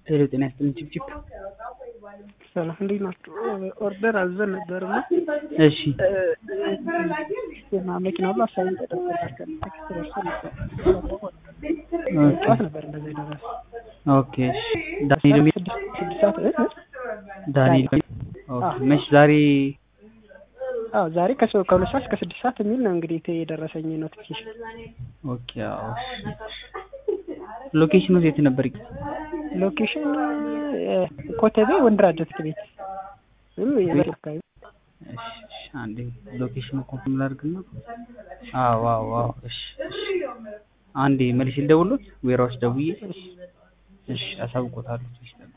ሄሎ ጤና ይስጥልኝ ጭብጭብ ሰላም እንዴት ናችሁ? ኦርደር አዘን ነበር እና እሺ ና መኪና ሁሉ አሳይን ተደርጎላቸው ቴክስት ደርሶ ነበር። ጠዋት ነበር እንደዛ የደረሰ ኦኬ እሺ ዳንኤል የሚል ስድስት ሰዓት እ? ዳንኤል የሚል ኦኬ መች ዛሬ አዎ ዛሬ ከሰው ከሁለት ሰዓት እስከ ስድስት ሰዓት የሚል ነው እንግዲህ ቴ- የደረሰኝ ኖቲፊኬሽን። ኦኬ አዎ ሎኬሽኑ የት ነበር? ሎኬሽን እ፣ ኮተቤ ወንድራ ጀት ቤት ወይም የበር አካባቢ እሺ እሺ አንዴ ሎኬሽኑ ኮንፈርም ላድርግና አዎ አዎ አዎ እሺ እሺ አንዴ መልሼ ልደውልዎት ዌራውስ ደውዬ እሺ አሳውቆታለሁ